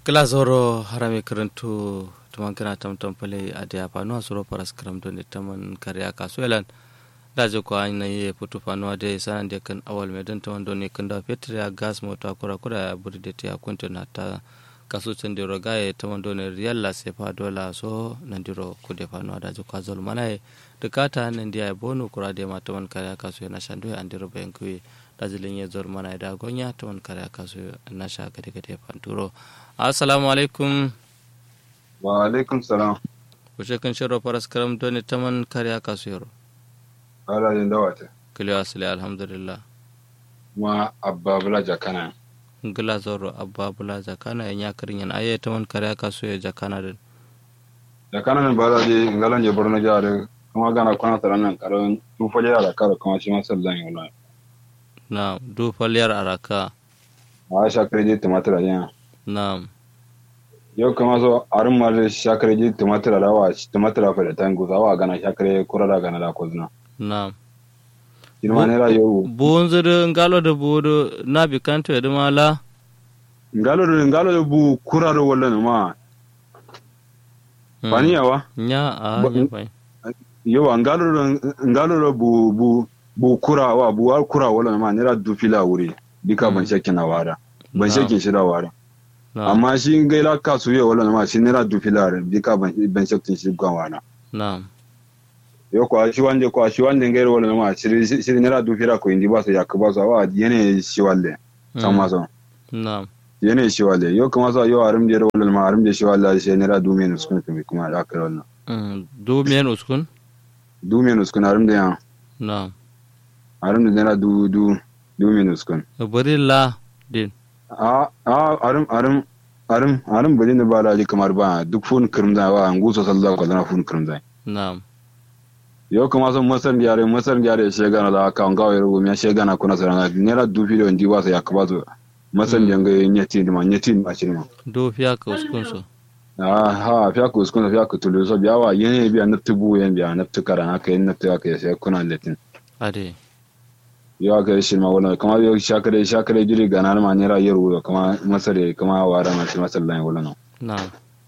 glazoro harami karantu tuman kana tamtam pale adia panu asuro paras karam don taman karya kasuelan daje ko an nayi putu panu ade sanan de kan awal medan taman don ne kan da petria gas mota kura kura buri de ta kunto na ta kasu tende rogaye taman don riyal la sefa dola so nandiro kude panu daje ko azol manaye dukata nan dia bonu kura de ma taman karya kasu na shando andiro bayankui dazilin ya zor mana da gonya taman karya kasu na sha gade gade panturo assalamu alaikum wa alaikum salam wuce kan shiro faras karam doni taman kariya kasu yaro ala yin dawata kiliyo asali alhamdulillah ma abba bula jakana ngila zoro abba bula jakana ya nyakarin yan aye taman kariya kasu ya jakana din jakana ne bala je ngalan je borno jare kuma gana kwana taran nan karon tu faje da karo kuma shi ma sallan yi wallahi na du faliyar araka a sha kreje tumatir ya na yau kama so arin ma da sha kreje tumatir da wa tumatir fa da tango za wa gana sha kre kura da gana da kozna na kin ma ne ra yau buun zuru ngalo da buudu na bi kanto ya dumala ngalo da ngalo da bu kura da wallan ma bani yawa nya a Ba- nya bai yawa ngalo da ngalo da bu bu bu kura wa bu war kura wallan ma ne ra du fila wuri dika ban shakin na wara ban Na. shakin shi da wara na amma shi gaila kasu yau wallan ma shi ne ra du fila dika ban ban shakin shi gwan wara na yo kwa shi wande kwa shi wande ngairo wala ma shiri shiri nera du fira ko indi baso yakba so wa yene shi walle sama so na yene shi walle yo kuma so yo arum je wala ma arum je shi walle shi nera du men uskun kuma kuma ya kai wannan Mm, du miyan uskun du men uskun arum de ya na arum de nera du du du men uskun bari la din a a arum arum arum arum bari ne ba da kamar ba duk fun kirmda wa nguso sallallahu alaihi wasallam fun kirmda na yo kuma so masar yare masar yare shegana da aka ngawo yaro mi shegana kuna saranga nera du filo ndi baso yakba so masar Mm. yanga nyeti ma nyeti ma chirma du fiya ka uskun so ah ha fiya ku skuna fiya ku tulu so biya wa yene biya naftu bu yen biya naftu kara na kai naftu aka sai kuna letin ade yo aka shi ma wala kuma yo shakare shakare jiri gana ma nera yaro kuma masare kuma wara ma shi masallan wala no na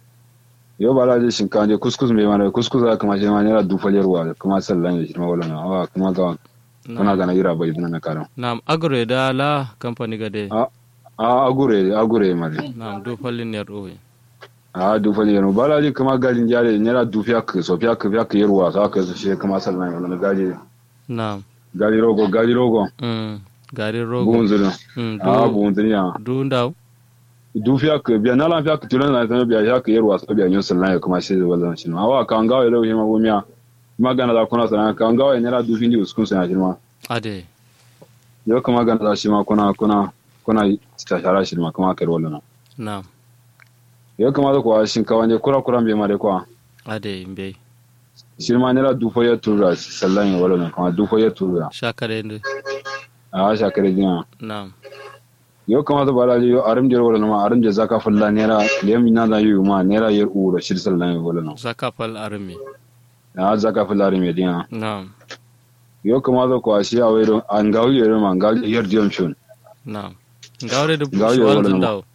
yo bala je shinka je kuskus me mara kuskus aka ma shi ma nera du fajarwa kuma sallan shi ma wala no awa kuma ga kuna gana yira bai dana na karam Naam, agro da la company gade. a a agure agure mali Naam, du fallin yar uwe. a du fajarwa bala je kuma galin jare nera du fiya ku so fiya ku fiya ku yarwa sa ka shi kuma sallan wala no gaje Naam. gali rogo gali rogo Mm. Gari rogo. bunzuri Mm. a Du bunzuri ya du ndaw. du fiya ka biya na lan fiya ka tulan na tan biya ya ka yarwa sa biya nyon sallan ya kuma shi wallan shi ma wa kan gawo yelo hima bumiya magana da kuna sana kan gawo ne ra du findi uskun sana shi ma Ade. yo kuma gana da shi ma kuna kuna kuna ta shara shi ma kuma kai wallan Naam. yo kuma da kuwa shin kawanje kura kura me ma da kuwa Ade imbe. shi ma ne ra du fa ya tura sallan ya wallan kuma du fa ya tura Shakare ndu. a sha kare dinya Naam. yo kama da bala yo arim jer wala ma arim je zaka fulla nera lem na da yu ma nera yer uro shir sallan ya wala no Zaka fal armi. a zaka fulla arim ya dinya Naam. yo kama da ko shi a wero an gawi yer ma gawi yer diom chun Naam. Ngawre da Ngawre bushwal wala du nama. ndaw.